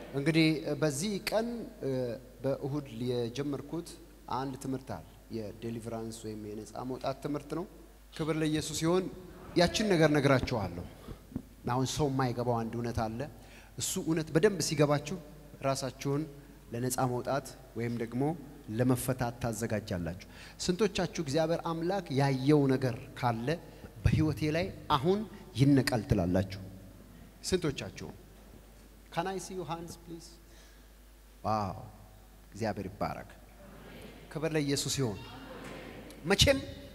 እንግዲህ በዚህ ቀን በእሁድ የጀመርኩት አንድ ትምህርት አለ። የዴሊቨራንስ ወይም የነፃ መውጣት ትምህርት ነው። ክብር ለኢየሱስ ሲሆን ያችን ነገር ነግራችኋለሁ። አሁን ሰው የማይገባው አንድ እውነት አለ። እሱ እውነት በደንብ ሲገባችሁ ራሳችሁን ለነፃ መውጣት ወይም ደግሞ ለመፈታት ታዘጋጃላችሁ። ስንቶቻችሁ እግዚአብሔር አምላክ ያየው ነገር ካለ በህይወቴ ላይ አሁን ይነቃል ትላላችሁ? ስንቶቻችሁ? ካን አይ ሲ ዩ ሃንድስ ፕሊዝ? ዋው እግዚአብሔር ይባረክ። ክብር ለኢየሱስ ይሁን። መቼም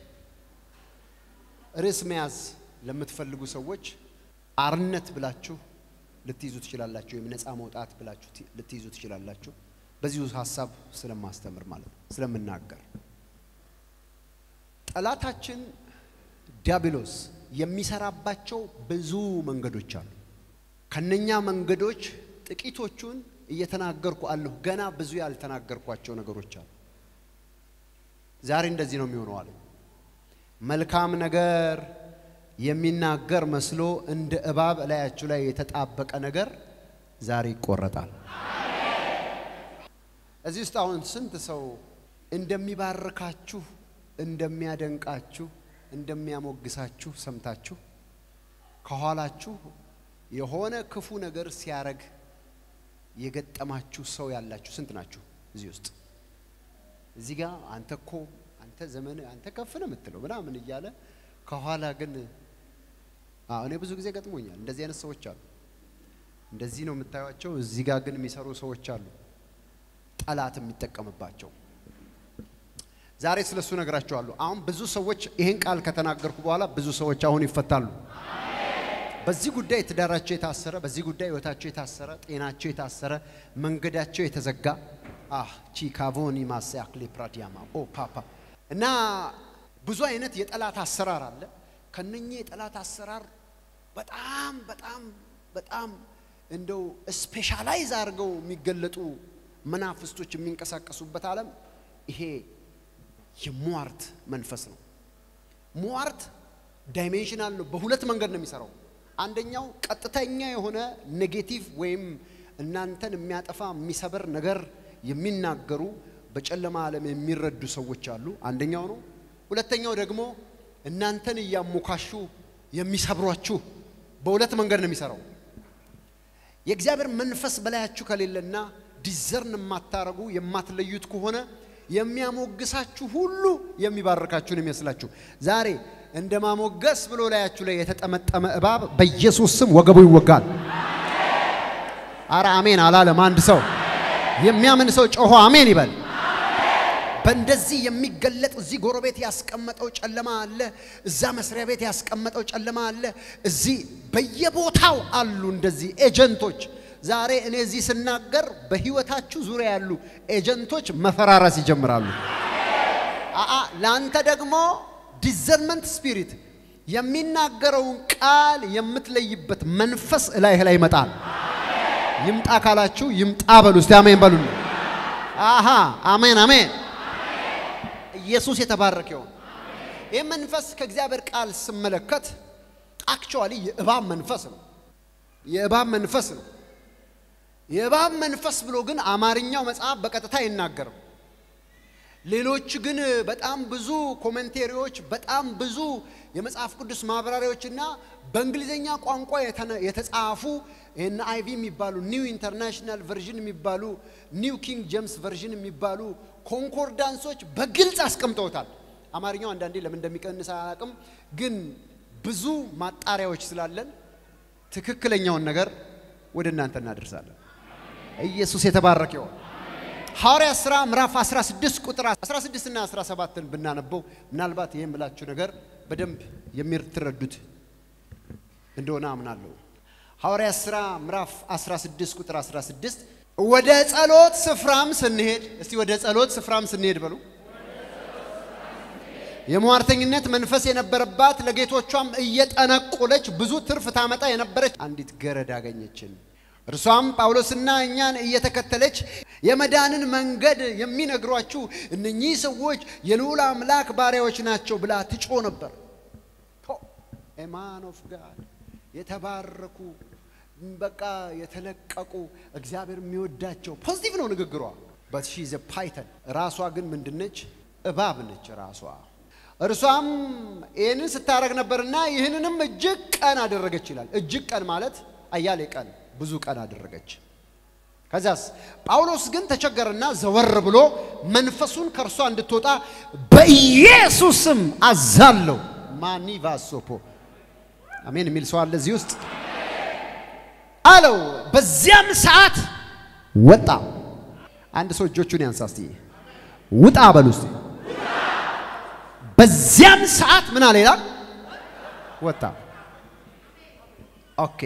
ርዕስ መያዝ ለምትፈልጉ ሰዎች አርነት ብላችሁ ልትይዙ ትችላላችሁ፣ ወይም ነፃ መውጣት ብላችሁ ልትይዙ ትችላላችሁ። በዚሁ ሀሳብ ስለማስተምር ማለት ነው ስለምናገር ጠላታችን ዲያብሎስ የሚሰራባቸው ብዙ መንገዶች አሉ። ከነኛ መንገዶች ጥቂቶቹን እየተናገርኩ አለሁ። ገና ብዙ ያልተናገርኳቸው ነገሮች አሉ። ዛሬ እንደዚህ ነው የሚሆነው አለ። መልካም ነገር የሚናገር መስሎ እንደ እባብ እላያችሁ ላይ የተጣበቀ ነገር ዛሬ ይቆረጣል። እዚህ ውስጥ አሁን ስንት ሰው እንደሚባርካችሁ፣ እንደሚያደንቃችሁ፣ እንደሚያሞግሳችሁ ሰምታችሁ ከኋላችሁ የሆነ ክፉ ነገር ሲያረግ የገጠማችሁ ሰው ያላችሁ ስንት ናችሁ? እዚህ ውስጥ እዚህ ጋር አንተ እኮ አንተ ዘመን አንተ ከፍ ነው የምትለው ምናምን እያለ ከኋላ ግን አዎ እኔ ብዙ ጊዜ ገጥሞኛል። እንደዚህ አይነት ሰዎች አሉ። እንደዚህ ነው የምታዩቸው። እዚህ ጋር ግን የሚሰሩ ሰዎች አሉ፣ ጠላት የሚጠቀምባቸው። ዛሬ ስለሱ ነግራቸዋለሁ። አሁን ብዙ ሰዎች ይህን ቃል ከተናገርኩ በኋላ ብዙ ሰዎች አሁን ይፈታሉ። በዚህ ጉዳይ ትዳራቸው የታሰረ፣ በዚህ ጉዳይ ህይወታቸው የታሰረ፣ ጤናቸው የታሰረ፣ መንገዳቸው የተዘጋ አህ ቺካቮኒ ማሳያክሌ ፕራዲያማ ኦ ፓፓ እና ብዙ አይነት የጠላት አሰራር አለ። ከነኚህ የጠላት አሰራር በጣም በጣም በጣም እንደው ስፔሻላይዝ አድርገው የሚገለጡ መናፍስቶች የሚንቀሳቀሱበት ዓለም ይሄ የሟርት መንፈስ ነው። ሟርት ዳይሜንሽናል ነው። በሁለት መንገድ ነው የሚሰራው። አንደኛው ቀጥተኛ የሆነ ኔጌቲቭ ወይም እናንተን የሚያጠፋ የሚሰበር ነገር የሚናገሩ በጨለማ ዓለም የሚረዱ ሰዎች አሉ። አንደኛው ነው። ሁለተኛው ደግሞ እናንተን እያሞካሹ የሚሰብሯችሁ በሁለት መንገድ ነው የሚሰራው። የእግዚአብሔር መንፈስ በላያችሁ ከሌለና ዲዘርን የማታረጉ የማትለዩት ከሆነ የሚያሞግሳችሁ ሁሉ የሚባርካችሁን የሚመስላችሁ ዛሬ እንደ ማሞገስ ብሎ ላያችሁ ላይ የተጠመጠመ እባብ በኢየሱስ ስም ወገቡ ይወጋል። አረ አሜን አላለም አንድ ሰው። የሚያምን ሰው ጮሆ አሜን ይበል። በእንደዚህ የሚገለጥ እዚህ ጎረቤት ያስቀመጠው ጨለማ አለ። እዛ መስሪያ ቤት ያስቀመጠው ጨለማ አለ። እዚህ በየቦታው አሉ እንደዚህ ኤጀንቶች። ዛሬ እኔ እዚህ ስናገር በህይወታችሁ ዙሪያ ያሉ ኤጀንቶች መፈራረስ ይጀምራሉ። አአ ለአንተ ደግሞ ዲዘርመንት ስፒሪት የሚናገረውን ቃል የምትለይበት መንፈስ እላይህ ላይ ይመጣል። ይምጣ ካላችሁ ይምጣ በሉ። እስቲ አሜን በሉ። አሃ አሜን አሜን። ኢየሱስ የተባረከ ይሁን። ይህ መንፈስ ከእግዚአብሔር ቃል ስመለከት አክቹዋሊ የእባብ መንፈስ ነው። የእባብ መንፈስ ነው። የእባብ መንፈስ ብሎ ግን አማርኛው መጽሐፍ በቀጥታ አይናገርም። ሌሎች ግን በጣም ብዙ ኮሜንቴሪዎች፣ በጣም ብዙ የመጽሐፍ ቅዱስ ማብራሪያዎችና በእንግሊዝኛ ቋንቋ የተጻፉ ይህን አይቪ የሚባሉ ኒው ኢንተርናሽናል ቨርዥን የሚባሉ ኒው ኪንግ ጄምስ ቨርዥን የሚባሉ ኮንኮርዳንሶች በግልጽ አስቀምጠውታል። አማርኛው አንዳንዴ ለምን እንደሚቀንስ አላውቅም፣ ግን ብዙ ማጣሪያዎች ስላለን ትክክለኛውን ነገር ወደ እናንተ እናደርሳለን። ኢየሱስ የተባረከ ይሁን። ሐዋርያ ሥራ ምዕራፍ 16 ቁጥር 16 እና 17ን ብናነበው ምናልባት ይህ የምላችሁ ነገር በደንብ የምትረዱት እንደሆነ አምናለሁ። ሐዋርያ ሥራ ምዕራፍ 16 ቁጥር 16 ወደ ጸሎት ስፍራም ስንሄድ፣ እስቲ ወደ ጸሎት ስፍራም ስንሄድ በሉ። የሟርተኝነት መንፈስ የነበረባት ለጌቶቿም እየጠነቆለች ብዙ ትርፍ ታመጣ የነበረች አንዲት ገረድ አገኘችን። እርሷም ጳውሎስና እኛን እየተከተለች የመዳንን መንገድ የሚነግሯችሁ እነኚህ ሰዎች የልዑል አምላክ ባሪያዎች ናቸው ብላ ትጮ ነበር። ኤማን ኦፍ ጋድ የተባረኩ በቃ የተለቀቁ እግዚአብሔር የሚወዳቸው ፖዚቲቭ ነው ንግግሯ። በት ሺ ዘ ፓይተን ራሷ ግን ምንድነች? እባብ ነች ራሷ። እርሷም ይህንን ስታደረግ ነበርና ይህንንም እጅግ ቀን አደረገች ይላል። እጅግ ቀን ማለት አያሌ ቀን፣ ብዙ ቀን አደረገች። ከዚያስ ጳውሎስ ግን ተቸገረና ዘወር ብሎ መንፈሱን ከእርሷ እንድትወጣ በኢየሱስም አዛለሁ። ማኒቫሶፖ አሜን የሚል ሰው አለ እዚህ ውስጥ አለው። በዚያም ሰዓት ወጣ። አንድ ሰው እጆቹን ያንሳ እስቲ ውጣ በሉ እስቲ። በዚያም ሰዓት ምን አለ ይላል? ወጣ። ኦኬ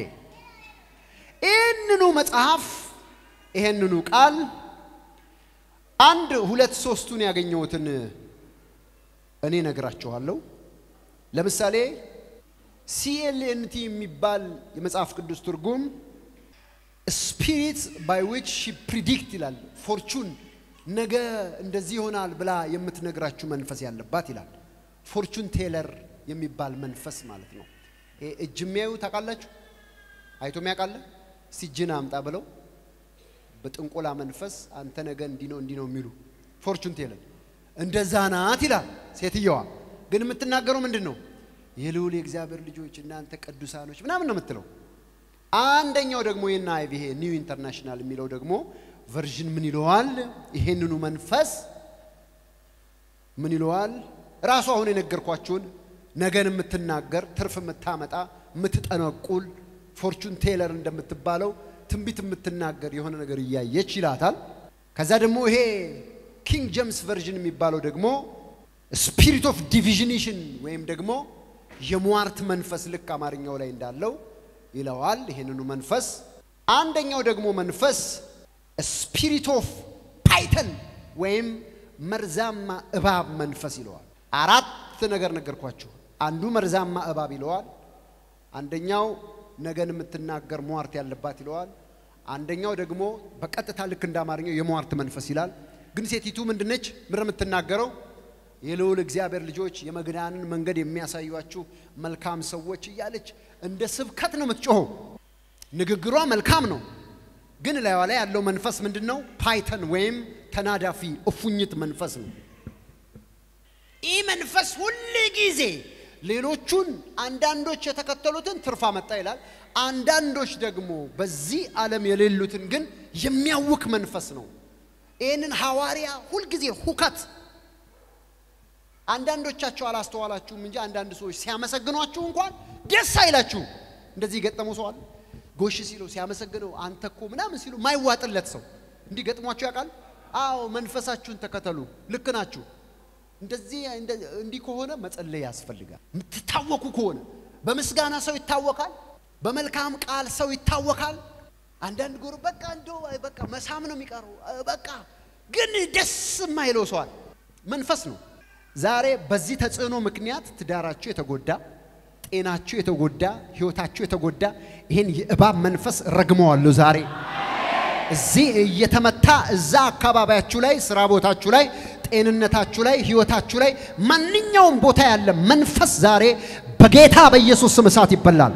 ይህንኑ መጽሐፍ ይሄንኑ ቃል አንድ ሁለት ሶስቱን ያገኘሁትን እኔ ነግራችኋለሁ። ለምሳሌ ሲኤልኤንቲ የሚባል የመጽሐፍ ቅዱስ ትርጉም ስፒሪት ባይ ዊች ሺ ፕሪዲክት ይላል። ፎርቹን ነገ እንደዚህ ይሆናል ብላ የምትነግራችሁ መንፈስ ያለባት ይላል። ፎርቹን ቴለር የሚባል መንፈስ ማለት ነው። ይሄ እጅ የሚያዩ ታውቃላችሁ? አይቶ የሚያውቃለ? እስቲ እጅን አምጣ ብለው በጥንቆላ መንፈስ አንተ ነገ እንዲህ ነው እንዲህ ነው የሚሉ ፎርቹን ቴለር እንደዛ ናት ይላል። ሴትየዋ ግን የምትናገረው ምንድን ነው? የልዑል የእግዚአብሔር ልጆች እናንተ ቅዱሳኖች ምናምን ነው የምትለው። አንደኛው ደግሞ የና ይሄ ኒው ኢንተርናሽናል የሚለው ደግሞ ቨርዥን ምን ይለዋል? ይሄንኑ መንፈስ ምን ይለዋል? ራሱ አሁን የነገርኳችሁን ነገን የምትናገር ትርፍ የምታመጣ የምትጠነቁል ፎርቹን ቴለር እንደምትባለው ትንቢት የምትናገር የሆነ ነገር እያየች ይላታል። ከዛ ደግሞ ይሄ ኪንግ ጄምስ ቨርዥን የሚባለው ደግሞ ስፒሪት ኦፍ ዲቪዥኔሽን ወይም ደግሞ የሟርት መንፈስ ልክ አማርኛው ላይ እንዳለው ይለዋል። ይህንኑ መንፈስ አንደኛው ደግሞ መንፈስ ስፒሪት ኦፍ ፓይተን ወይም መርዛማ እባብ መንፈስ ይለዋል። አራት ነገር ነገርኳችሁ። አንዱ መርዛማ እባብ ይለዋል። አንደኛው ነገን የምትናገር ሟርት ያለባት ይለዋል። አንደኛው ደግሞ በቀጥታ ልክ እንደ አማርኛው የሟርት መንፈስ ይላል። ግን ሴቲቱ ምንድነች? ምር የምትናገረው የልዑል እግዚአብሔር ልጆች የመግዳንን መንገድ የሚያሳዩአችሁ መልካም ሰዎች እያለች እንደ ስብከት ነው የምትጮኸው። ንግግሯ መልካም ነው፣ ግን ላይዋ ላይ ያለው መንፈስ ምንድን ነው? ፓይተን ወይም ተናዳፊ እፉኝት መንፈስ ነው። ይህ መንፈስ ሁል ጊዜ ሌሎቹን አንዳንዶች የተከተሉትን ትርፍ አመጣ ይላል። አንዳንዶች ደግሞ በዚህ ዓለም የሌሉትን ግን የሚያውክ መንፈስ ነው። ይህንን ሐዋርያ ሁልጊዜ ሁከት አንዳንዶቻቸው አላስተዋላችሁም እንጂ አንዳንድ ሰዎች ሲያመሰግኗችሁ እንኳን ደስ አይላችሁ። እንደዚህ የገጠመው ሰው አለ። ጎሽ ሲለው ሲያመሰግነው አንተ እኮ ምናምን ሲሉ ማይዋጥለት ሰው እንዲህ ገጥሟችሁ ያውቃል? አዎ መንፈሳችሁን ተከተሉ። ልክ ናችሁ። እንደዚህ እንዲህ ከሆነ መጸለይ ያስፈልጋል። የምትታወኩ ከሆነ በምስጋና ሰው ይታወካል፣ በመልካም ቃል ሰው ይታወካል። አንዳንድ ጎር በቃ እንደው በቃ መሳም ነው የሚቀረው። በቃ ግን ደስ የማይለው ሰዋል መንፈስ ነው። ዛሬ በዚህ ተጽዕኖ ምክንያት ትዳራችሁ የተጎዳ፣ ጤናችሁ የተጎዳ፣ ህይወታችሁ የተጎዳ ይህን የእባብ መንፈስ ረግመዋለሁ ዛሬ እዚህ እየተመታ እዛ አካባቢያችሁ ላይ ስራ ቦታችሁ ላይ ጤንነታችሁ ላይ ህይወታችሁ ላይ ማንኛውም ቦታ ያለ መንፈስ ዛሬ በጌታ በኢየሱስ ስም እሳት ይበላል።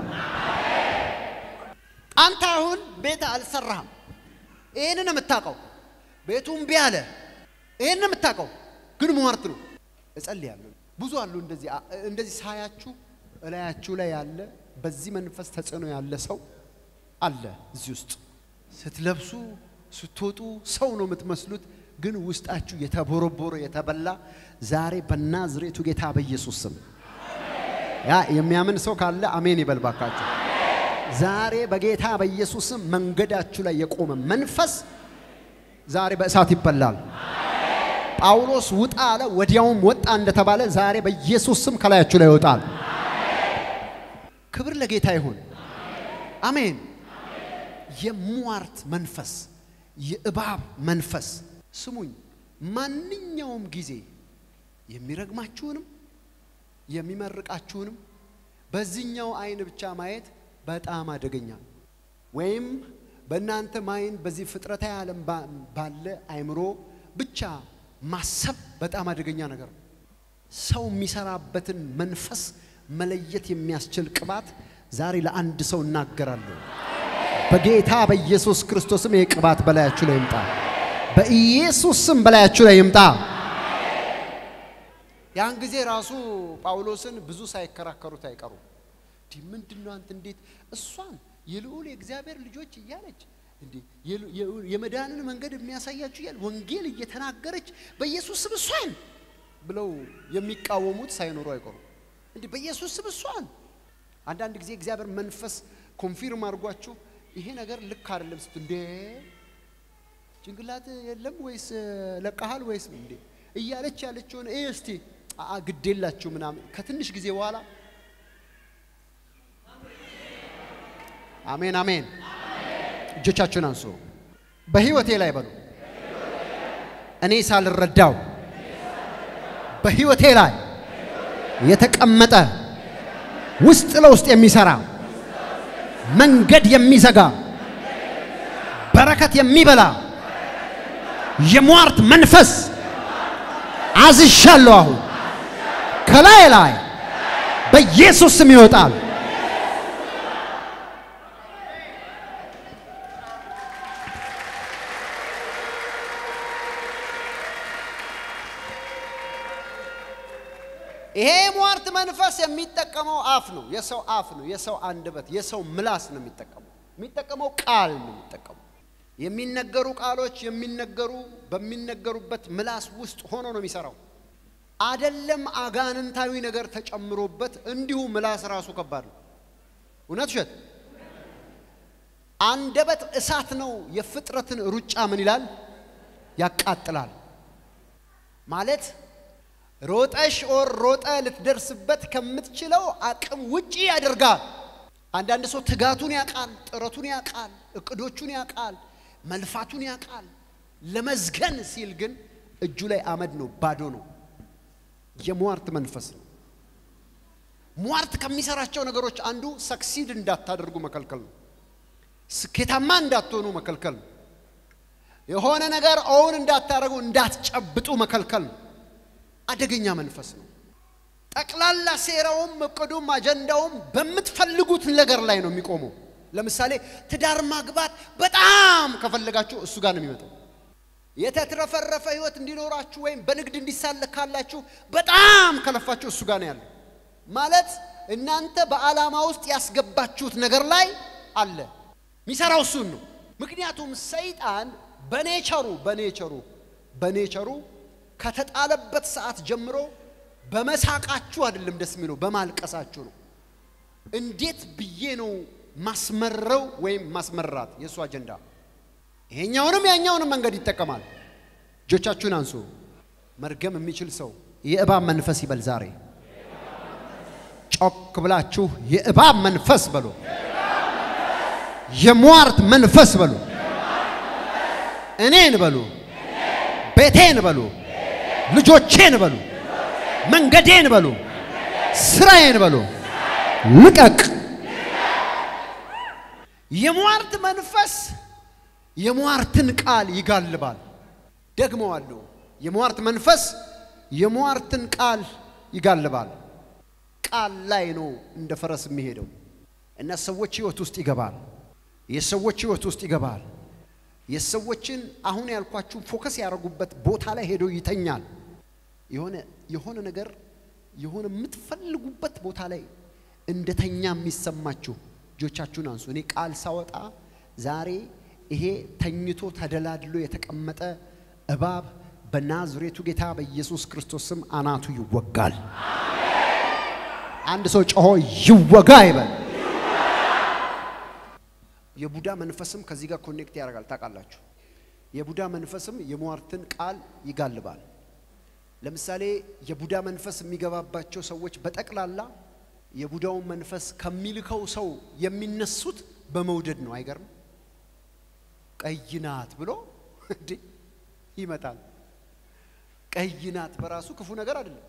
አንተ አሁን ቤት አልሰራህም። ይህንን የምታውቀው ቤቱ እምቢ አለ። ይህንን የምታውቀው ግን ሟርት ነው። እጸልያለሁ። ብዙ አሉ እንደዚህ እንደዚህ ሳያችሁ እላያችሁ ላይ ያለ በዚህ መንፈስ ተጽዕኖ ያለ ሰው አለ እዚህ ውስጥ ስትለብሱ ስትወጡ ሰው ነው የምትመስሉት፣ ግን ውስጣችሁ የተቦረቦረ የተበላ ዛሬ በናዝሬቱ ጌታ በኢየሱስ ስም ያ የሚያምን ሰው ካለ አሜን ይበል ባካችሁ። ዛሬ በጌታ በኢየሱስ ስም መንገዳችሁ ላይ የቆመ መንፈስ ዛሬ በእሳት ይበላል። ጳውሎስ ውጣ አለ፣ ወዲያውም ወጣ እንደተባለ ዛሬ በኢየሱስ ስም ከላያችሁ ላይ ይወጣል። ክብር ለጌታ ይሁን። አሜን። የሟርት መንፈስ፣ የእባብ መንፈስ ስሙኝ፣ ማንኛውም ጊዜ የሚረግማችሁንም የሚመርቃችሁንም በዚህኛው አይን ብቻ ማየት በጣም አደገኛ ነው። ወይም በእናንተ ማይን በዚህ ፍጥረታዊ ዓለም ባለ አይምሮ ብቻ ማሰብ በጣም አደገኛ ነገር ነው። ሰው የሚሰራበትን መንፈስ መለየት የሚያስችል ቅባት ዛሬ ለአንድ ሰው እናገራለሁ። በጌታ በኢየሱስ ክርስቶስም ይህ ቅባት በላያችሁ ላይ ይምጣ። በኢየሱስ ስም በላያችሁ ላይ ይምጣ። ያን ጊዜ ራሱ ጳውሎስን ብዙ ሳይከራከሩት አይቀሩም። እንዲህ ምንድን ነው አንተ እንዴት እሷን የልዑል የእግዚአብሔር ልጆች እያለች እንዲህ የመዳንን መንገድ የሚያሳያችሁ እያለ ወንጌል እየተናገረች በኢየሱስ ስም እሷን ብለው የሚቃወሙት ሳይኖሩ አይቀሩም። እንዲህ በኢየሱስ ስም እሷን አንዳንድ ጊዜ እግዚአብሔር መንፈስ ኮንፊርም አድርጓችሁ ይሄ ነገር ልክ አይደለም ስትሉ እንዴ ጭንቅላት የለም ወይስ ለቀሃል ወይስ እንዴ እያለች ያለችውን ይህ እስቲ አ ግዴላችሁ ምናምን ከትንሽ ጊዜ በኋላ አሜን አሜን። እጆቻችሁን አንሱ። በህይወቴ ላይ በሉ እኔ ሳልረዳው በህይወቴ ላይ የተቀመጠ ውስጥ ለውስጥ የሚሰራ መንገድ የሚዘጋ በረከት የሚበላ የሟርት መንፈስ አዝሻለሁ። አሁን ከላይ ላይ በኢየሱስ ስም ይወጣል። ይሄ ሟርት መንፈስ የሚጠቀመው አፍ ነው። የሰው አፍ ነው። የሰው አንደበት፣ የሰው ምላስ ነው የሚጠቀመው። የሚጠቀመው ቃል ነው የሚጠቀመው። የሚነገሩ ቃሎች የሚነገሩ በሚነገሩበት ምላስ ውስጥ ሆኖ ነው የሚሰራው። አደለም አጋንንታዊ ነገር ተጨምሮበት እንዲሁ ምላስ ራሱ ከባድ ነው። እውነት ውሸት? አንደበት እሳት ነው። የፍጥረትን ሩጫ ምን ይላል? ያቃጥላል ማለት ሮጠሽ ኦር ሮጠ ልትደርስበት ከምትችለው አቅም ውጪ ያደርጋል። አንዳንድ ሰው ትጋቱን ያውቃል፣ ጥረቱን ያውቃል፣ እቅዶቹን ያውቃል፣ መልፋቱን ያውቃል። ለመዝገን ሲል ግን እጁ ላይ አመድ ነው፣ ባዶ ነው። የሟርት መንፈስ ነው። ሟርት ከሚሰራቸው ነገሮች አንዱ ሰክሲድ እንዳታደርጉ መከልከል ነው። ስኬታማ እንዳትሆኑ መከልከል ነው። የሆነ ነገር ኦውን እንዳታደርጉ እንዳትጨብጡ መከልከል ነው። አደገኛ መንፈስ ነው። ጠቅላላ ሴራውም እቅዱም አጀንዳውም በምትፈልጉት ነገር ላይ ነው የሚቆመው። ለምሳሌ ትዳር ማግባት በጣም ከፈለጋችሁ እሱ ጋር ነው የሚመጣው። የተትረፈረፈ ህይወት እንዲኖራችሁ ወይም በንግድ እንዲሳለካላችሁ በጣም ከለፋችሁ እሱ ጋር ነው ያለው። ማለት እናንተ በዓላማ ውስጥ ያስገባችሁት ነገር ላይ አለ። የሚሰራው እሱን ነው። ምክንያቱም ሰይጣን በኔቸሩ በኔቸሩ በኔቸሩ ከተጣለበት ሰዓት ጀምሮ በመሳቃችሁ አይደለም ደስ የሚለው በማልቀሳችሁ ነው። እንዴት ብዬ ነው ማስመረው ወይም ማስመራት የእሱ አጀንዳ። ይሄኛውንም ያኛውንም መንገድ ይጠቀማል። እጆቻችሁን አንሱ። መርገም የሚችል ሰው የእባብ መንፈስ ይበል ዛሬ። ጮክ ብላችሁ የእባብ መንፈስ በሉ፣ የሟርት መንፈስ በሉ፣ እኔን በሉ፣ ቤቴን በሉ ልጆቼን በሉ፣ መንገዴን በሉ፣ ስራዬን በሉ፣ ልቀቅ። የሟርት መንፈስ የሟርትን ቃል ይጋልባል። ደግመዋለሁ። የሟርት መንፈስ የሟርትን ቃል ይጋልባል። ቃል ላይ ነው እንደ ፈረስ የሚሄደው እና ሰዎች ህይወት ውስጥ ይገባል። የሰዎች ህይወት ውስጥ ይገባል። የሰዎችን አሁን ያልኳችሁ ፎከስ ያደረጉበት ቦታ ላይ ሄዶ ይተኛል። የሆነ የሆነ ነገር የሆነ የምትፈልጉበት ቦታ ላይ እንደተኛ የሚሰማችሁ እጆቻችሁን አንሱ። እኔ ቃል ሳወጣ ዛሬ ይሄ ተኝቶ ተደላድሎ የተቀመጠ እባብ በናዝሬቱ ጌታ በኢየሱስ ክርስቶስ ስም አናቱ ይወጋል። አንድ ሰው ጮሆ ይወጋ ይበል። የቡዳ መንፈስም ከዚህ ጋር ኮኔክት ያደርጋል። ታውቃላችሁ፣ የቡዳ መንፈስም የሟርትን ቃል ይጋልባል። ለምሳሌ የቡዳ መንፈስ የሚገባባቸው ሰዎች በጠቅላላ የቡዳውን መንፈስ ከሚልከው ሰው የሚነሱት በመውደድ ነው። አይገርም? ቀይ ናት ብሎ እንዴ ይመጣል። ቀይ ናት በራሱ ክፉ ነገር አይደለም።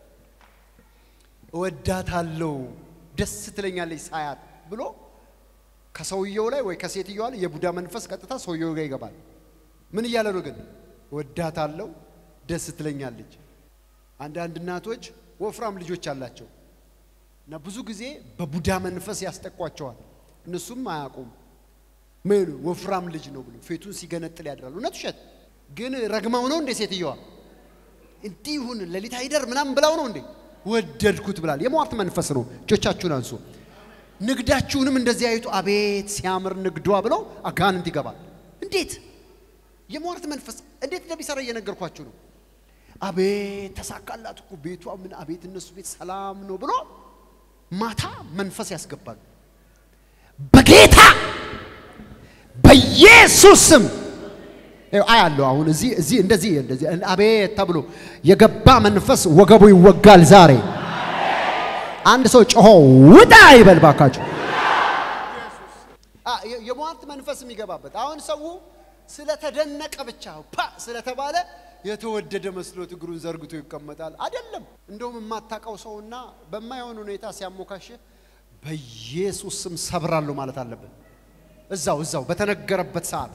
እወዳታለሁ፣ ደስ ትለኛለች ሳያት ብሎ ከሰውየው ላይ ወይ ከሴትየዋ ላይ የቡዳ መንፈስ ቀጥታ ሰውየው ጋር ይገባል። ምን እያለ ነው ግን? እወዳታለሁ፣ ደስ ትለኛለች። አንዳንድ እናቶች ወፍራም ልጆች አላቸው እና ብዙ ጊዜ በቡዳ መንፈስ ያስጠቋቸዋል። እነሱም አያውቁም። ምን ወፍራም ልጅ ነው ብሎ ፊቱን ሲገነጥል ያድራል። እውነት ውሸት ግን ረግማው ነው እንዴ? ሴትየዋ እንዲህ ይሁን ሌሊት አይደር ምናምን ብላው ነው እንዴ? ወደድኩት ብላል። የሟርት መንፈስ ነው። እጆቻችሁን አንሱ። ንግዳችሁንም እንደዚህ አይቱ አቤት ሲያምር ንግዷ ብለው አጋንንት ይገባል። እንዴት የሟርት መንፈስ እንዴት እንደሚሰራ እየነገርኳችሁ ነው። አቤት ተሳካላት እኮ ቤቷ ምን አቤት እነሱ ቤት ሰላም ነው ብሎ ማታ መንፈስ ያስገባሉ። በጌታ በኢየሱስ ስም አያለሁ። አሁን እዚህ እዚህ እንደዚህ እንደዚህ አቤት ተብሎ የገባ መንፈስ ወገቡ ይወጋል ዛሬ። አንድ ሰው ጮሆ ውጣ ይበል ባካችሁ። የሟርት መንፈስ የሚገባበት አሁን ሰው ስለተደነቀ ብቻ ፓ ስለተባለ የተወደደ መስሎት እግሩን ዘርግቶ ይቀመጣል። አይደለም። እንደውም የማታውቀው ሰውና በማይሆን ሁኔታ ሲያሞካሽ በኢየሱስ ስም ሰብራለሁ ማለት አለብን። እዛው እዛው በተነገረበት ሰዓት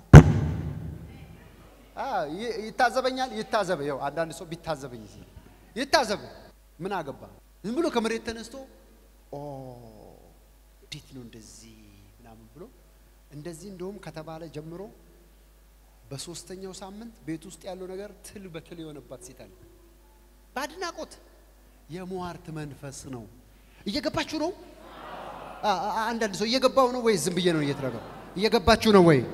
ይታዘበኛል። ይታዘበ ይኸው አንዳንድ ሰው ቢታዘበኝ ይታዘብ። ምን አገባ? ዝም ብሎ ከመሬት ተነስቶ ኦ እንዴት ነው እንደዚህ ምናምን ብሎ እንደዚህ እንደውም ከተባለ ጀምሮ በሶስተኛው ሳምንት ቤት ውስጥ ያለው ነገር ትል በትል የሆነባት ሴት አለ። በአድናቆት የሟርት መንፈስ ነው። እየገባችሁ ነው? አንዳንድ ሰው እየገባው ነው ወይ? ዝም ብዬ ነው እየተረገው። እየገባችሁ ነው ወይ?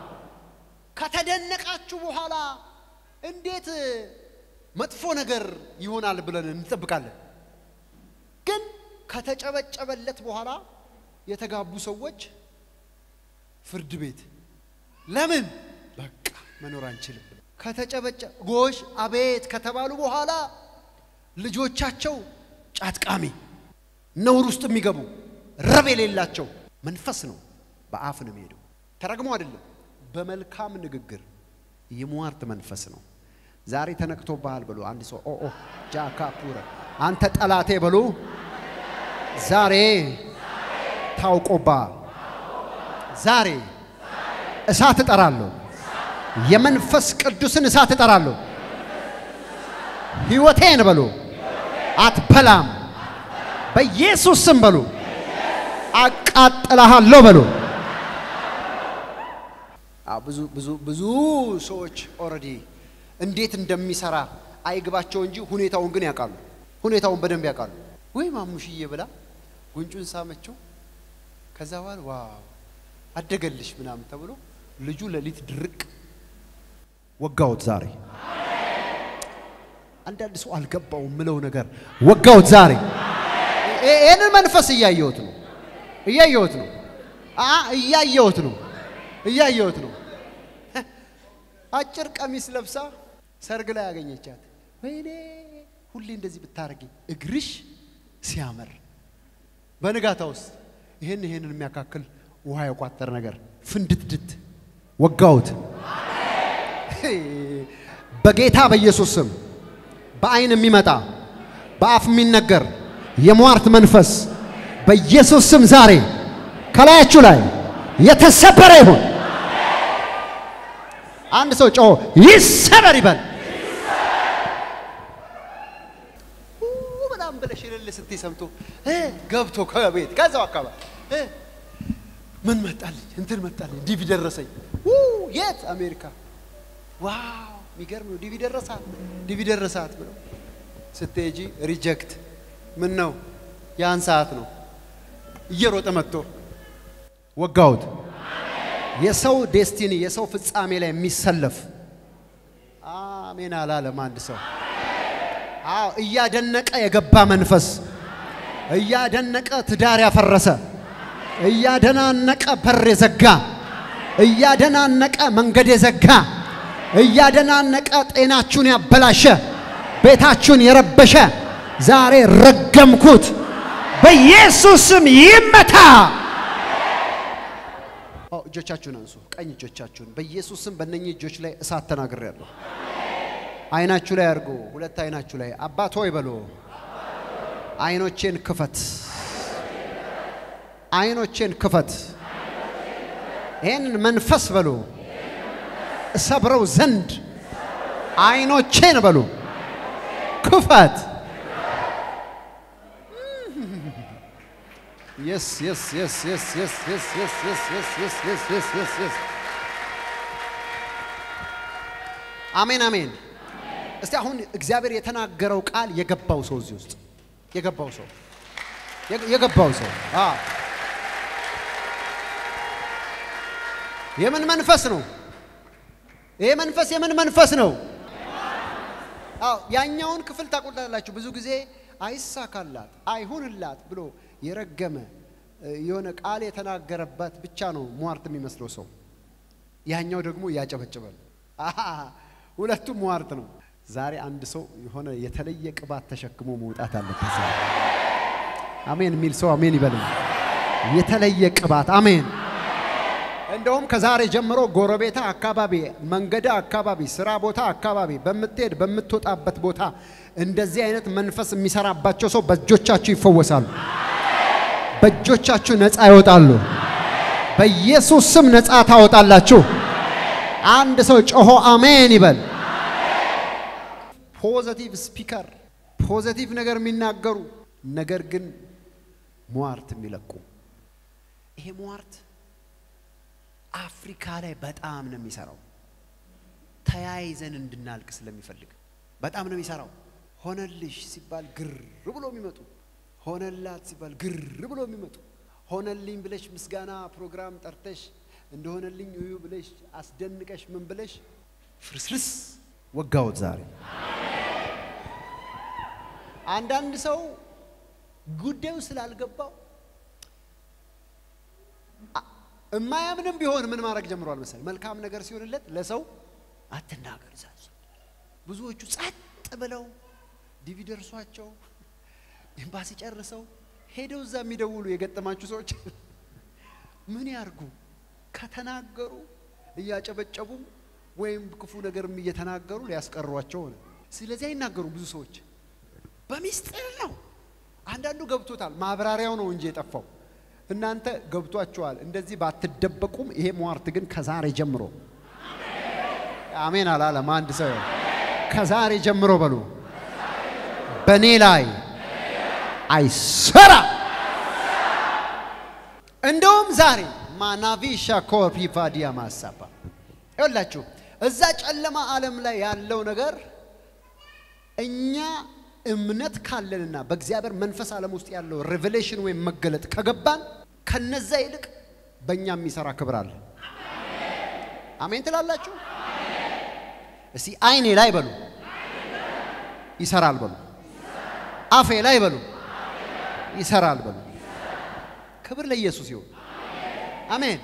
ከተደነቃችሁ በኋላ እንዴት መጥፎ ነገር ይሆናል ብለን እንጠብቃለን። ግን ከተጨበጨበለት በኋላ የተጋቡ ሰዎች ፍርድ ቤት ለምን በቃ መኖር አንችልም ከተጨበጨ ጎሽ አቤት ከተባሉ በኋላ ልጆቻቸው ጫትቃሚ ነውር ውስጥ የሚገቡ ረብ የሌላቸው መንፈስ ነው። በአፍ ነው የሚሄደው። ተረግሞ አይደለም፣ በመልካም ንግግር የሟርት መንፈስ ነው። ዛሬ ተነክቶብሃል ብሎ አንድ ሰው ኦ ኦ ጃካ ፑረ አንተ ጠላቴ ብሎ ዛሬ ታውቆብሃል። ዛሬ እሳት እጠራለሁ። የመንፈስ ቅዱስን እሳት እጠራለሁ። ሕይወቴን በሉ አትበላም። በኢየሱስ ስም በሉ አቃጥልሃለሁ በሉ። ብዙ ብዙ ብዙ ሰዎች ኦልሬዲ እንዴት እንደሚሰራ አይግባቸው እንጂ ሁኔታውን ግን ያውቃሉ። ሁኔታውን በደንብ ያውቃሉ። ወይ ማሙሽዬ ብላ ጉንጩን ሳመችው። ከዛ በኋላ ዋው አደገልሽ ምናምን ተብሎ ልጁ ሌሊት ድርቅ ወጋውት። ዛሬ አንዳንድ ሰው አልገባው ምለው ነገር ወጋውት ዛሬ። ይህንን መንፈስ እያየሁት ነው እያየሁት ነው እያየሁት ነው እያየሁት ነው። አጭር ቀሚስ ለብሳ ሰርግ ላይ ያገኘቻት። ወይኔ ሁሌ እንደዚህ ብታረጊ እግርሽ ሲያምር፣ በንጋታ ውስጥ ይህን ይህንን የሚያካክል ውሃ የቋጠር ነገር ፍንድትድት ወጋውት። በጌታ በኢየሱስ ስም በአይን የሚመጣ በአፍ የሚነገር የሟርት መንፈስ በኢየሱስ ስም ዛሬ ከላያችሁ ላይ የተሰበረ ይሁን። አንድ ሰው ጮሆ ይሰበር ይበል። በጣም ብለሽ እልል ስትይ ሰምቶ ገብቶ ከቤት ከዛው አካባቢ ምን መጣልኝ እንትን መጣልኝ ዲቪ ደረሰኝ። የት አሜሪካ? ዋው የሚገርም ነው። ዲቪ ደረሳት ዲቪ ደረሳት ብለው ስትሄጂ ሪጀክት። ምን ነው ያን ሰዓት ነው እየሮጠ መጥቶ ወጋውት። የሰው ዴስቲኒ የሰው ፍጻሜ ላይ የሚሰለፍ አሜን አላለም አንድ ሰው። አዎ እያደነቀ የገባ መንፈስ እያደነቀ ትዳር ያፈረሰ እያደናነቀ በር የዘጋ እያደናነቀ መንገድ የዘጋ እያደናነቀ ጤናችሁን ያበላሸ ቤታችሁን የረበሸ ዛሬ ረገምኩት፣ በኢየሱስ ስም ይመታ። እጆቻችሁን አንሱ፣ ቀኝ እጆቻችሁን በኢየሱስ ስም በእነኚህ እጆች ላይ እሳት ተናግሬያለሁ። አይናችሁ ላይ አድርጎ ሁለት አይናችሁ ላይ አባት ሆይ በሎ አይኖቼን ክፈት፣ አይኖቼን ክፈት። ይህንን መንፈስ በሉ እሰብረው ዘንድ አይኖቼን በሉ ክፈት። የስ የስ የስ የስ የስ የስ የስ የስ የስ የስ የስ የስ የስ የስ አሜን አሜን። እስቲ አሁን እግዚአብሔር የተናገረው ቃል የገባው ሰው እዚህ ውስጥ የገባው ሰው የገባው ሰው አ የምን መንፈስ ነው? ይሄ መንፈስ የምን መንፈስ ነው? አዎ ያኛውን ክፍል ታቆላላችሁ። ብዙ ጊዜ አይሳካላት አይሁንላት ብሎ የረገመ የሆነ ቃል የተናገረበት ብቻ ነው ሟርት የሚመስለው ሰው። ያኛው ደግሞ ያጨበጭባል። ሁለቱም ሟርት ነው። ዛሬ አንድ ሰው የሆነ የተለየ ቅባት ተሸክሞ መውጣት አለበት። ዛሬ አሜን የሚል ሰው አሜን ይበልም። የተለየ ቅባት አሜን። እንደውም ከዛሬ ጀምሮ ጎረቤታ አካባቢ፣ መንገድ አካባቢ፣ ስራ ቦታ አካባቢ በምትሄድ በምትወጣበት ቦታ እንደዚህ አይነት መንፈስ የሚሰራባቸው ሰው በእጆቻችሁ ይፈወሳሉ። በእጆቻችሁ ነፃ ይወጣሉ። በኢየሱስ ስም ነፃ ታወጣላችሁ። አንድ ሰው ጮሆ አሜን ይበል። ፖዘቲቭ ስፒከር፣ ፖዘቲቭ ነገር የሚናገሩ ነገር ግን ሟርት የሚለቁ ይሄ ሟርት አፍሪካ ላይ በጣም ነው የሚሰራው። ተያይዘን እንድናልቅ ስለሚፈልግ በጣም ነው የሚሰራው። ሆነልሽ ሲባል ግር ብሎ የሚመጡ ሆነላት ሲባል ግር ብሎ የሚመጡ ሆነልኝ ብለሽ ምስጋና ፕሮግራም ጠርተሽ እንደሆነልኝ እዩ ብለሽ አስደንቀሽ ምን ብለሽ ፍርስርስ ወጋውት ዛሬ አንዳንድ ሰው ጉዳዩ ስላልገባው እማያምንም ቢሆን ምን ማድረግ ጀምሯል መሰል መልካም ነገር ሲሆንለት ለሰው አትናገር ዛዝ ብዙዎቹ ጸጥ ብለው ዲቪ ደርሷቸው ኤምባሲ ጨርሰው ሄደው እዛ የሚደውሉ የገጠማችሁ ሰዎች ምን ያርጉ? ከተናገሩ እያጨበጨቡ ወይም ክፉ ነገርም እየተናገሩ ሊያስቀሯቸው ሆነ። ስለዚህ አይናገሩም። ብዙ ሰዎች በሚስጥር ነው። አንዳንዱ ገብቶታል፣ ማብራሪያው ነው እንጂ የጠፋው። እናንተ ገብቷችኋል። እንደዚህ ባትደበቁም፣ ይሄ ሟርት ግን ከዛሬ ጀምሮ አሜን አላለም አንድ ሰው። ከዛሬ ጀምሮ በሉ በእኔ ላይ አይሰራ። እንደውም ዛሬ ማናቪሻ ኮፒቫዲያ ማሳባ ይኸውላችሁ እዛ ጨለማ ዓለም ላይ ያለው ነገር እኛ እምነት ካለንና በእግዚአብሔር መንፈስ ዓለም ውስጥ ያለው ሬቨሌሽን ወይም መገለጥ ከገባን ከነዛ ይልቅ በእኛ የሚሰራ ክብር አለ። አሜን ትላላችሁ? እስቲ አይኔ ላይ በሉ ይሰራል በሉ፣ አፌ ላይ በሉ ይሰራል በሉ። ክብር ለኢየሱስ ይሁን። አሜን።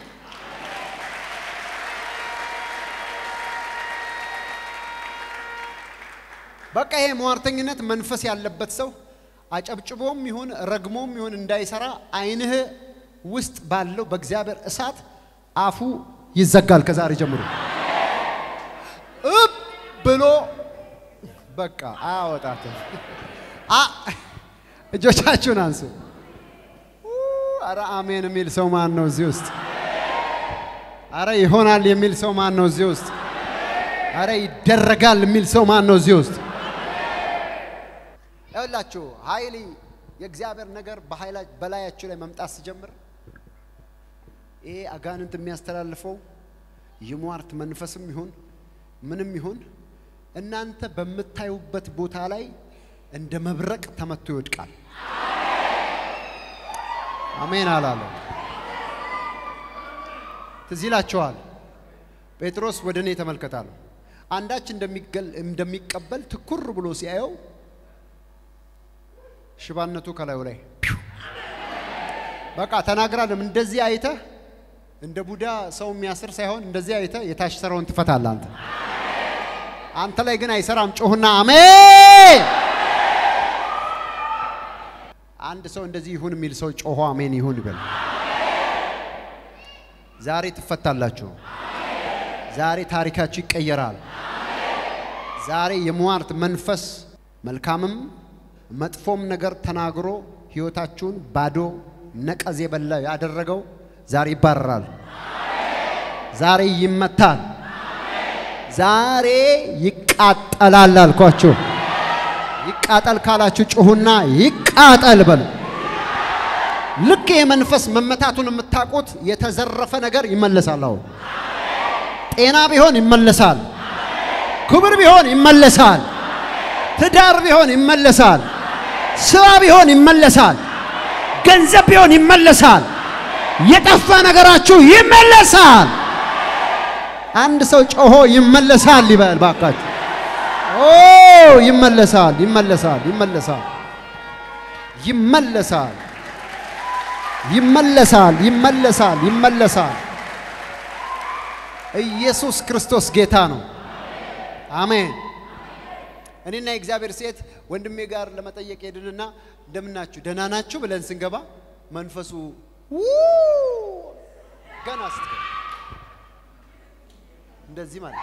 በቃ ይሄ ሟርተኝነት መንፈስ ያለበት ሰው አጨብጭቦም ይሁን ረግሞም ይሁን እንዳይሰራ አይንህ ውስጥ ባለው በእግዚአብሔር እሳት አፉ ይዘጋል። ከዛሬ ጀምሮ እብ ብሎ በቃ አያወጣትም። እጆቻችሁን አንሱ። አረ አሜን የሚል ሰው ማን ነው እዚህ ውስጥ? አረ ይሆናል የሚል ሰው ማን ነው እዚህ ውስጥ? አረ ይደረጋል የሚል ሰው ማን ነው እዚህ ውስጥ? ይኸውላችሁ ኃይል የእግዚአብሔር ነገር በላያችሁ ላይ መምጣት ሲጀምር ይሄ አጋንንት የሚያስተላልፈው የሟርት መንፈስም ይሁን ምንም ይሁን እናንተ በምታዩበት ቦታ ላይ እንደ መብረቅ ተመቶ ይወድቃል። አሜን አላለ። ትዝ ይላችኋል። ጴጥሮስ ወደ እኔ ተመልከታለሁ አንዳች እንደሚቀበል ትኩር ብሎ ሲያየው ሽባነቱ ከላዩ ላይ በቃ ተናግራለም። እንደዚህ አይተህ እንደ ቡዳ ሰው የሚያስር ሳይሆን እንደዚህ አይተህ የታሰረውን ትፈታለህ አንተ አንተ ላይ ግን አይሰራም። ጮህና አሜን። አንድ ሰው እንደዚህ ይሁን የሚል ሰው ጮሆ አሜን ይሁን ይበል። ዛሬ ትፈታላችሁ። ዛሬ ታሪካችሁ ይቀየራል። ዛሬ የሟርት መንፈስ መልካምም መጥፎም ነገር ተናግሮ ሕይወታችሁን ባዶ ነቀዝ የበላ ያደረገው ዛሬ ይባረራል። ዛሬ ይመታል። ዛሬ ይቃጠላል አልኳችሁ። ይቃጠል ካላችሁ ጩሁና ይቃጠል በሉ። ልክ የመንፈስ መመታቱን የምታውቁት የተዘረፈ ነገር ይመለሳል። አሁን ጤና ቢሆን ይመለሳል። ክብር ቢሆን ይመለሳል። ትዳር ቢሆን ይመለሳል። ስራ ቢሆን ይመለሳል። ገንዘብ ቢሆን ይመለሳል። የጠፋ ነገራችሁ ይመለሳል። አንድ ሰው ጮሆ ይመለሳል ይበል ባካችሁ። ኦ ይመለሳል፣ ይመለሳል፣ ይመለሳል፣ ይመለሳል፣ ይመለሳል፣ ይመለሳል፣ ይመለሳል። ኢየሱስ ክርስቶስ ጌታ ነው። አሜን። እኔና የእግዚአብሔር ሴት ወንድሜ ጋር ለመጠየቅ ሄድንና እንደምናችሁ ደህና ናችሁ ብለን ስንገባ መንፈሱ ገና ስት እንደዚህ ማለት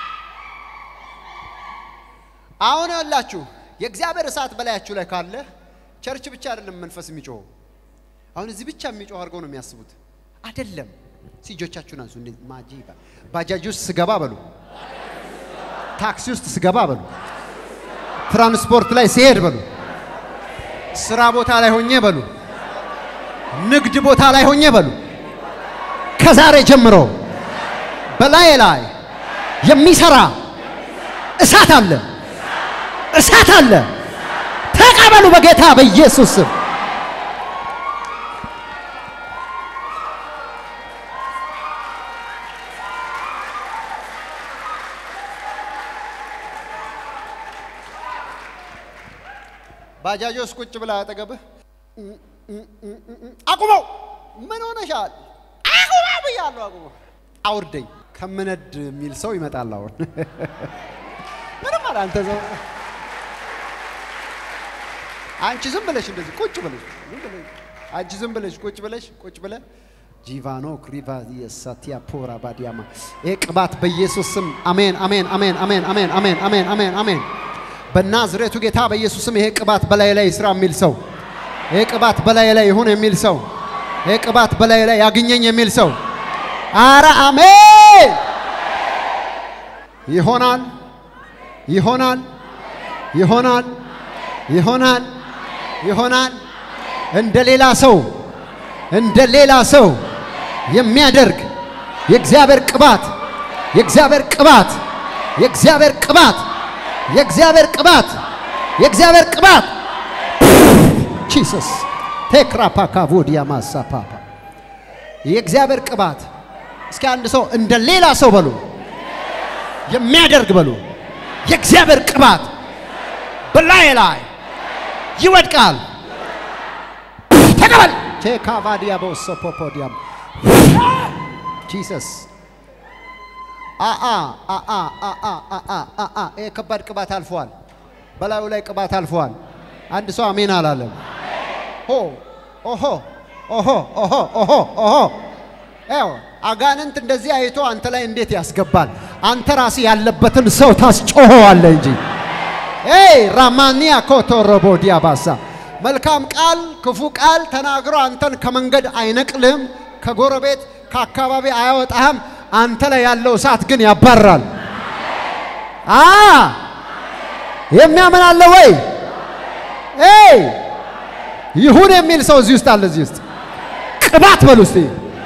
አሁን ያላችሁ የእግዚአብሔር እሳት በላያችሁ ላይ ካለ ቸርች ብቻ አይደለም መንፈስ የሚጮኸው። አሁን እዚህ ብቻ የሚጮህ አድርገው ነው የሚያስቡት። አይደለም። ሲጆቻችሁን አንሱ። እንዴ ማጂ ባጃጅ ውስጥ ስገባ በሉ፣ ታክሲ ውስጥ ስገባ በሉ፣ ትራንስፖርት ላይ ሲሄድ በሉ፣ ስራ ቦታ ላይ ሆኜ በሉ፣ ንግድ ቦታ ላይ ሆኜ በሉ፣ ከዛሬ ጀምሮ በላዬ ላይ የሚሰራ እሳት አለ፣ እሳት አለ። ተቀበሉ በጌታ በኢየሱስ ስም። ባጃጅ ውስጥ ቁጭ ብላ አጠገብህ አቁመው፣ ምን ሆነሻል? አቁመው ብያለሁ፣ አቁመው፣ አውርደኝ ከምነድ የሚል ሰው ይመጣል። አሁን ምንም አለ አንተ ሰው አንቺ ዝም ብለሽ እንደዚህ ቁጭ ብለሽ ዝም ብለሽ አንቺ ዝም ብለሽ ቁጭ ብለሽ ቁጭ ብለ ጂቫኖ ክሪቫ የሳቲያ ፖራ ባዲያማ ይሄ ቅባት በኢየሱስ ስም አሜን፣ አሜን፣ አሜን፣ አሜን፣ አሜን፣ አሜን፣ አሜን፣ አሜን፣ አሜን። በናዝሬቱ ጌታ በኢየሱስ ስም ይሄ ቅባት በላይ ላይ ይስራ የሚል ሰው ይሄ ቅባት በላይ ላይ ይሁን የሚል ሰው ይሄ ቅባት በላይ ላይ ያግኘኝ የሚል ሰው አረ አሜን። ይሆናል፣ ይሆናል፣ ይሆናል፣ ይሆናል፣ ይሆናል። እንደ ሌላ ሰው እንደ ሌላ ሰው የሚያደርግ የእግዚአብሔር ቅባት የእግዚአብሔር ቅባት የእግዚአብሔር ቅባት የእግዚአብሔር ቅባት የእግዚአብሔር ቅባት ጂሰስ ቴክራፓካቮዲያ ማሳፓፓ የእግዚአብሔር ቅባት እስኪ አንድ ሰው እንደ ሌላ ሰው በሉ የሚያደርግ በሉ የእግዚአብሔር ቅባት በላይ ላይ ይወድቃል። ተቀበል ቴካቫዲያ በወሰፖፖዲያም ጂሰስ አአ አአ አአ አአ አአ ይሄ ከባድ ቅባት አልፏል። በላዩ ላይ ቅባት አልፏል። አንድ ሰው አሜን አላለም። ሆ ኦሆ ኦሆ ኦሆ ኦሆ ኦሆ ኤው አጋንንት እንደዚህ አይቶ አንተ ላይ እንዴት ያስገባል? አንተ ራስህ ያለበትን ሰው ታስጮኸዋለህ እንጂ ኤይ ራማኒያ ኮቶሮቦ ዲያባሳ መልካም ቃል ክፉ ቃል ተናግሮ አንተን ከመንገድ አይነቅልህም፣ ከጎረቤት ከአካባቢ አያወጣህም። አንተ ላይ ያለው እሳት ግን ያባራል። አ የሚያምን አለ ወይ? ኤይ ይሁን የሚል ሰው እዚህ ውስጥ አለ። እዚህ ውስጥ ቅባት በሉ እስቲ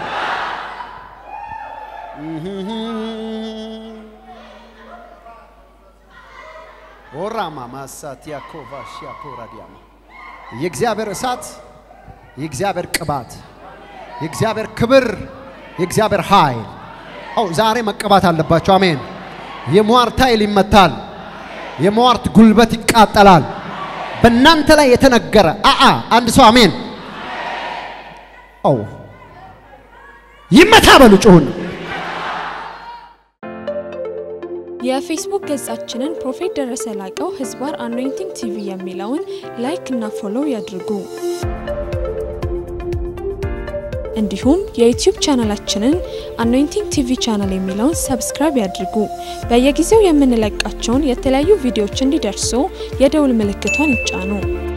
ኦራማ ማሳቲያ ኮቫሽያ ፖራዲያማ የእግዚአብሔር እሳት የእግዚአብሔር ቅባት የእግዚአብሔር ክብር የእግዚአብሔር ኃይል ኦ ዛሬ መቀባት አለባቸው። አሜን። የሟርት ኃይል ይመታል። የሟርት ጉልበት ይቃጠላል። በእናንተ ላይ የተነገረ አአ አንድ ሰው አሜን። ኦ ይመታ በሉ ጩሁን። የፌስቡክ ገጻችንን ፕሮፌት ደረሰ ላቀው ህዝባር አኖይንቲንግ ቲቪ የሚለውን ላይክ እና ፎሎው ያድርጉ። እንዲሁም የዩቲዩብ ቻናላችንን አኖይንቲንግ ቲቪ ቻናል የሚለውን ሰብስክራይብ ያድርጉ። በየጊዜው የምንለቃቸውን የተለያዩ ቪዲዮዎች እንዲደርሱ የደውል ምልክቷን ይጫኑ።